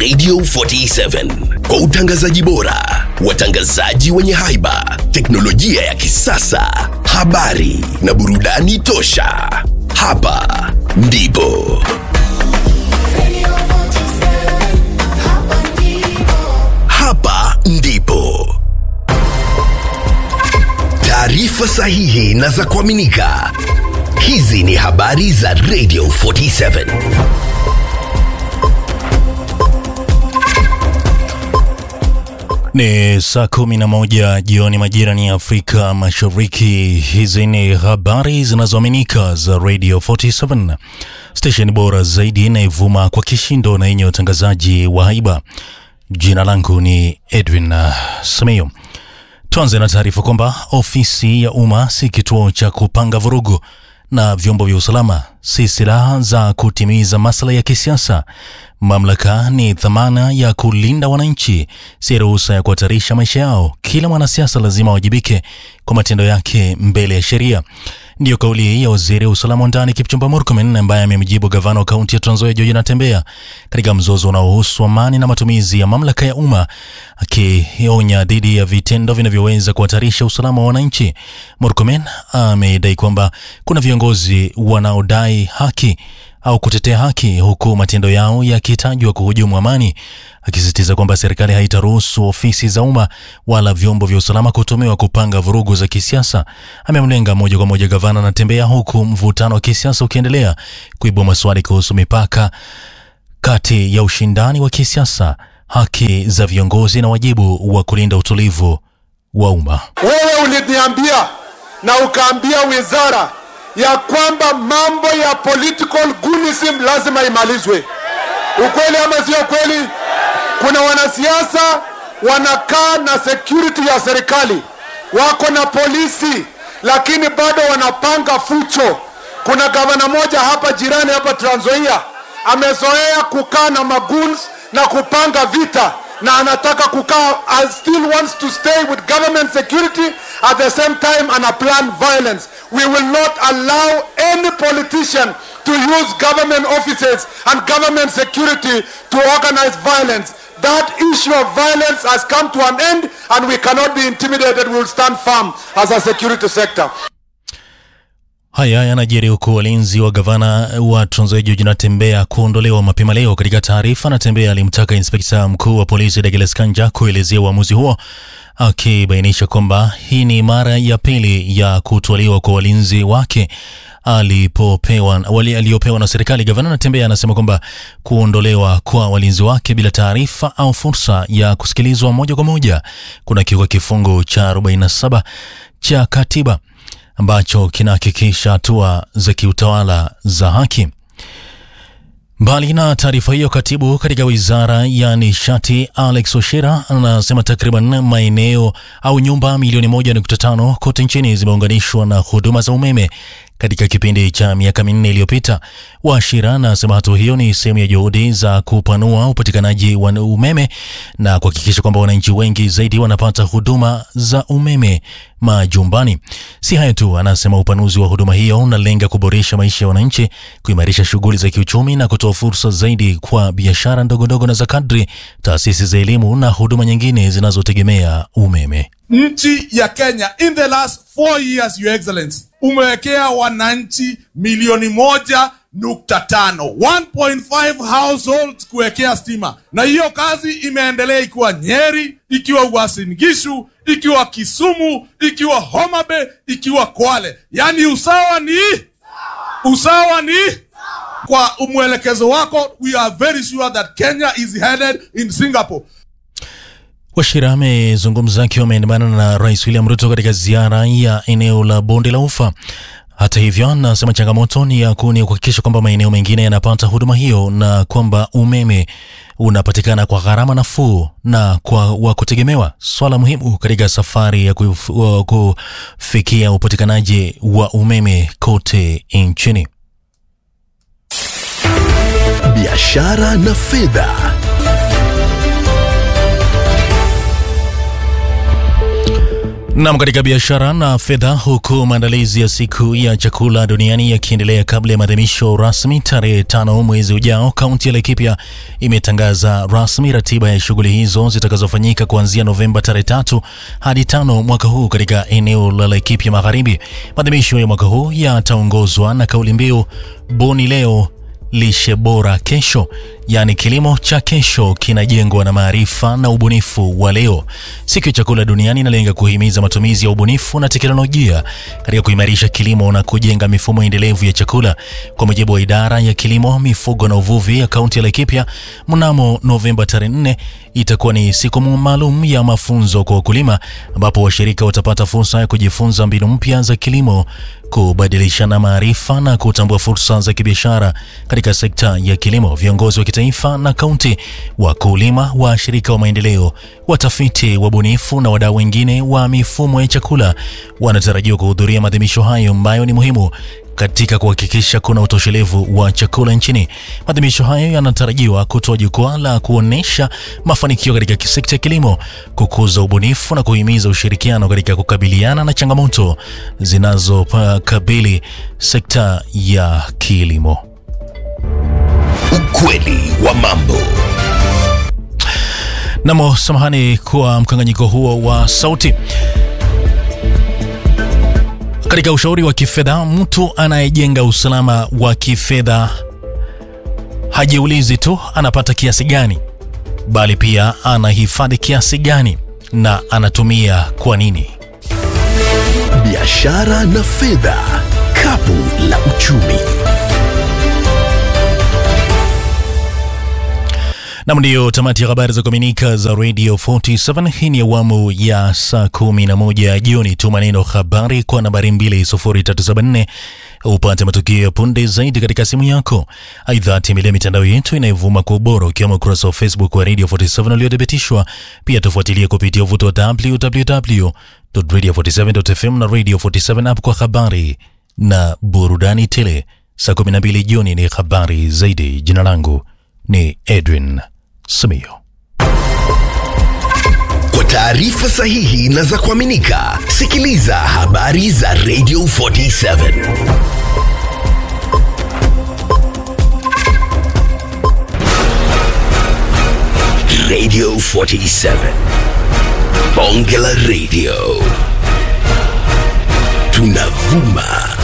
Radio 47 kwa utangazaji bora, watangazaji wenye haiba, teknolojia ya kisasa, habari na burudani tosha. Hapa ndipo hapa ndipo taarifa sahihi na za kuaminika. Hizi ni habari za Radio 47. Ni saa kumi na moja jioni majira ni Afrika Mashariki. Hizi ni habari zinazoaminika za Radio 47, station bora zaidi inayovuma kwa kishindo na yenye utangazaji wa haiba. Jina langu ni Edwin uh, Simiyu. Tuanze na taarifa kwamba ofisi ya umma si kituo cha kupanga vurugu na vyombo vya usalama si silaha za kutimiza maslahi ya kisiasa. Mamlaka ni dhamana ya kulinda wananchi, si ruhusa ya kuhatarisha maisha yao. Kila mwanasiasa lazima awajibike kwa matendo yake mbele ya sheria. Ndiyo kauli ya waziri wa usalama wa ndani Kipchumba Murkomen ambaye amemjibu gavana wa kaunti ya Trans Nzoia George Natembeya katika mzozo unaohusu amani na matumizi ya mamlaka ya umma, akionya dhidi ya vitendo vinavyoweza kuhatarisha usalama wa wananchi. Murkomen amedai kwamba kuna viongozi wanaodai haki au kutetea haki huku matendo yao yakitajwa kuhujumu amani, akisisitiza kwamba serikali haitaruhusu ofisi za umma wala vyombo vya usalama kutumiwa kupanga vurugu za kisiasa. Amemlenga moja kwa moja gavana Natembeya, huku mvutano wa kisiasa ukiendelea kuibua maswali kuhusu mipaka kati ya ushindani wa kisiasa, haki za viongozi na wajibu wa kulinda utulivu wa umma. Wewe uliniambia na ukaambia wizara ya kwamba mambo ya political gunism lazima imalizwe. Ukweli ama sio kweli? Kuna wanasiasa wanakaa na security ya serikali, wako na polisi, lakini bado wanapanga fucho. Kuna gavana moja hapa jirani hapa Trans Nzoia amezoea kukaa na magoons na kupanga vita na anataka kukaa and still wants to stay with government security at the same time ana plan violence. We will not allow any politician to use government offices and government security to organize violence. That issue of violence has come to an end and we cannot be intimidated. We will stand firm as a security sector. Haya yanajiri huku walinzi wa gavana wa Trans Nzoia George Natembeya kuondolewa mapema leo. Katika taarifa, Natembeya alimtaka inspekta mkuu wa polisi Douglas Kanja kuelezea uamuzi huo, akibainisha kwamba hii ni mara ya pili ya kutwaliwa kwa walinzi wake alipopewa wali aliyopewa na serikali. Gavana Natembeya anasema kwamba kuondolewa kwa walinzi wake bila taarifa au fursa ya kusikilizwa moja kwa moja kuna kiuka kifungu cha 47 cha katiba ambacho kinahakikisha hatua za kiutawala za haki. Mbali na taarifa hiyo, katibu katika wizara ya nishati Alex Oshera anasema takriban maeneo au nyumba milioni moja nukta tano kote nchini zimeunganishwa na huduma za umeme katika kipindi cha miaka minne iliyopita. Washira anasema hatua hiyo ni sehemu ya juhudi za kupanua upatikanaji wa umeme na kuhakikisha kwamba wananchi wengi zaidi wanapata huduma za umeme majumbani. Si hayo tu, anasema upanuzi wa huduma hiyo unalenga kuboresha maisha ya wananchi, kuimarisha shughuli za kiuchumi na kutoa fursa zaidi kwa biashara ndogondogo na za kadri, taasisi za elimu na huduma nyingine zinazotegemea umeme. Nchi ya Kenya in the last four years, your excellency, umewekea wananchi milioni moja nukta tano 1.5 households kuwekea stima, na hiyo kazi imeendelea ikiwa Nyeri, ikiwa Uasin Gishu, ikiwa Kisumu, ikiwa Homa Bay, ikiwa Kwale. Yaani usawa ni usawa ni kwa mwelekezo wako, we are very sure that Kenya is headed in Singapore. Washira amezungumza akiwa ameandamana na Rais William Ruto katika ziara ya eneo la bonde la Ufa. Hata hivyo, anasema changamoto ni ya kuni kuhakikisha kwamba maeneo mengine yanapata huduma hiyo na kwamba umeme unapatikana kwa gharama nafuu na kwa wa kutegemewa, swala muhimu katika safari ya kuf, wa kufikia upatikanaji wa umeme kote nchini. biashara na fedha. Nam, katika biashara na fedha, huku maandalizi ya siku ya chakula duniani yakiendelea kabla ya maadhimisho rasmi tarehe tano mwezi ujao, kaunti ya Laikipia imetangaza rasmi ratiba ya shughuli hizo zitakazofanyika kuanzia Novemba tarehe tatu hadi tano mwaka huu katika eneo la Laikipia Magharibi. Maadhimisho ya mwaka huu yataongozwa na kauli mbiu buni leo lishe bora kesho, yaani kilimo cha kesho kinajengwa na maarifa na ubunifu wa leo. Siku ya chakula duniani inalenga kuhimiza matumizi ya ubunifu na teknolojia katika kuimarisha kilimo na kujenga mifumo endelevu ya chakula. Kwa mujibu wa idara ya kilimo, mifugo na uvuvi ya kaunti ya Laikipia, mnamo Novemba tarehe 4 itakuwa ni siku maalum ya mafunzo kwa wakulima, ambapo washirika watapata fursa ya kujifunza mbinu mpya za kilimo, kubadilishana maarifa na kutambua fursa za kibiashara katika sekta ya kilimo. Viongozi wa kitaifa na kaunti, wakulima, washirika wa maendeleo, watafiti, wabunifu na wadau wengine wa mifumo ya chakula wanatarajiwa kuhudhuria maadhimisho hayo ambayo ni muhimu katika kuhakikisha kuna utoshelevu wa chakula nchini. Maadhimisho hayo yanatarajiwa kutoa jukwaa la kuonyesha mafanikio katika sekta ya kilimo, kukuza ubunifu na kuhimiza ushirikiano katika kukabiliana na changamoto zinazokabili sekta ya kilimo. Ukweli wa mambo. Namo, samahani kwa mkanganyiko huo wa sauti. Katika ushauri wa kifedha, mtu anayejenga usalama wa kifedha hajiulizi tu anapata kiasi gani, bali pia anahifadhi kiasi gani na anatumia kwa nini. Biashara na fedha, kapu la uchumi. Nam, ndiyo tamati ya habari za kuaminika za Radio 47. Hii ni awamu ya saa 11 jioni. Tuma neno habari kwa nambari 20374 upate matukio ya punde zaidi katika simu yako. Aidha, tembelea mitandao yetu inayovuma kwa ubora, ukiwemo ukurasa wa Facebook wa Radio 47 uliothibitishwa. Pia tufuatilie kupitia uvuto wa www.radio47.fm na Radio 47 app kwa habari na burudani tele. Saa 12 jioni ni habari zaidi. Jina langu ni Edwin Simiyo. Kwa taarifa sahihi na za kuaminika, sikiliza habari za Radio 47. Radio 47. Bonge la Radio. Tunavuma